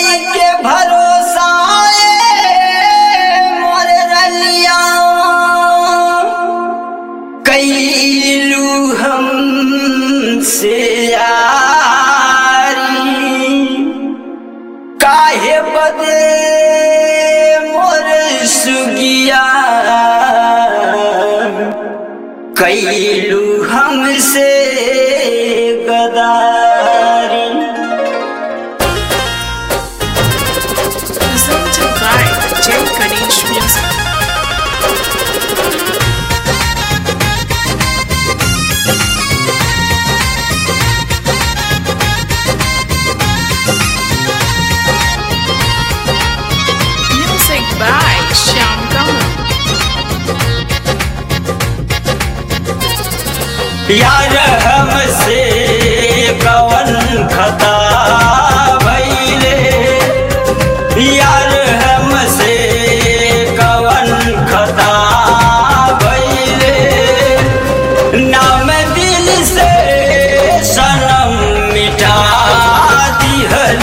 कई के भरोसा मोर रलिया कैलू हम से यारी काहे बदे मोर सुगिया कैलू हमसे गदारी Presented by Jay Ganesh Music. Music by Shyam Kamal. यार हमसे कवन खता भैले यार हमसे कवन खता भैले नाम दिल से सनम मिटा दिहल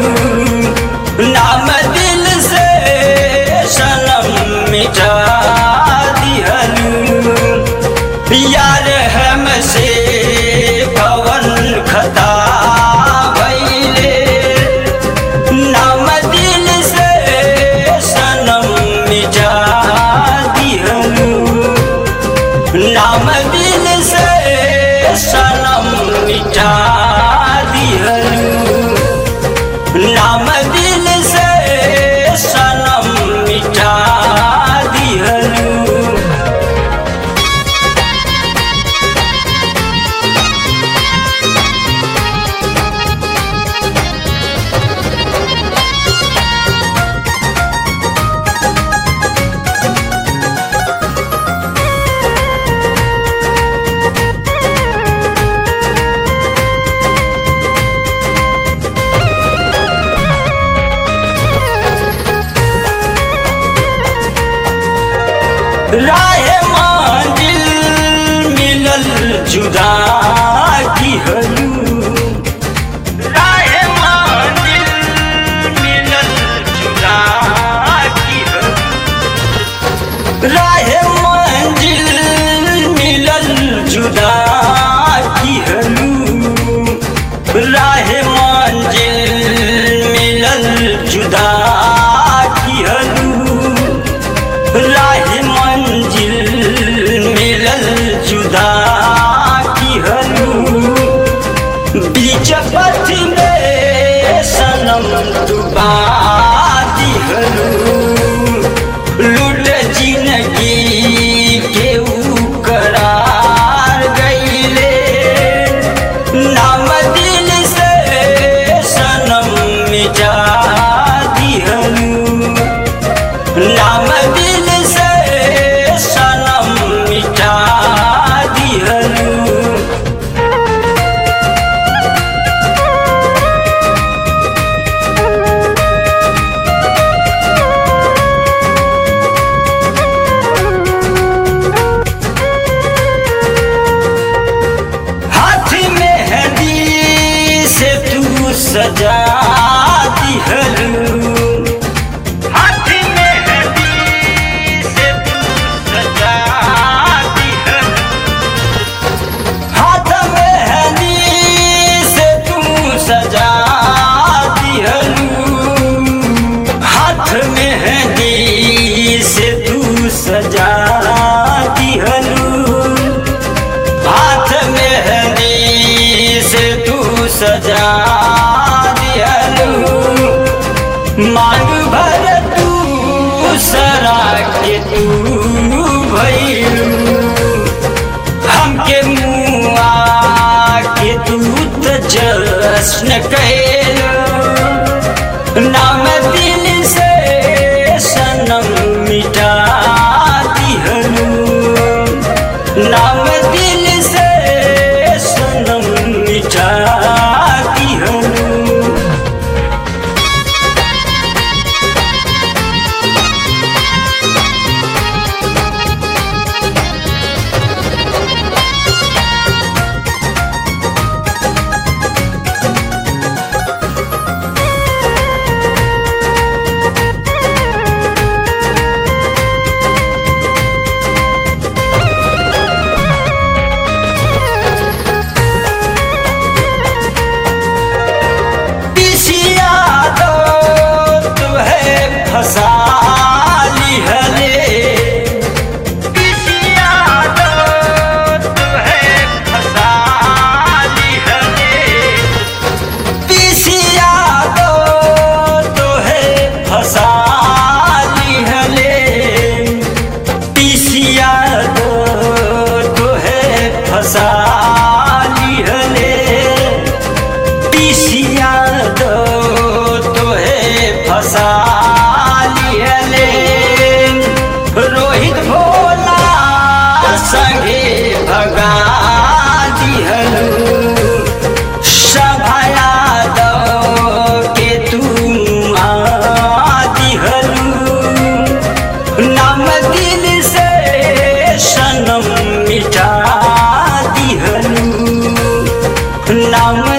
नाम दिल से सनम मिटा दिहल यार हमसे पवन खता भैले नाम दिल से सनम मिटा दिहलू नाम दिल से सनम मिटा दिहलू नाम दिल से सनम मिटा दिहलू राह मंजिल मिलल जुदा की हलू राह मंजिल मिलल जुदा की हलू राह मंजिल मिलल जुदा की हलू राह मंजिल मिलल जुदा की हलू राह मंजिल मिलल जुदा की हलू बीच पथ में सनम डुबा दिहलू लूट जिंदगी के ऊ करार गईले नाम दिल से सनम मिटा दिहलू नाम दिल से सनम मिटा दिहलू हाथ में हदी से तू सजा दिहलू हाथ में हदी से तू सजा दिहलू हाथ में हदी से तू सजा दिहलू हाथ में हदी से तू सजा दिहलू हाथ में हदी से तू सजा दिहलू मांग भर तू सरा के तू भैलू हमके मुआ के तू त जश्न कैलू नाम दिल से सनम मिटा दिहलू नाम दिल से सनम मिटा दिहलू नाम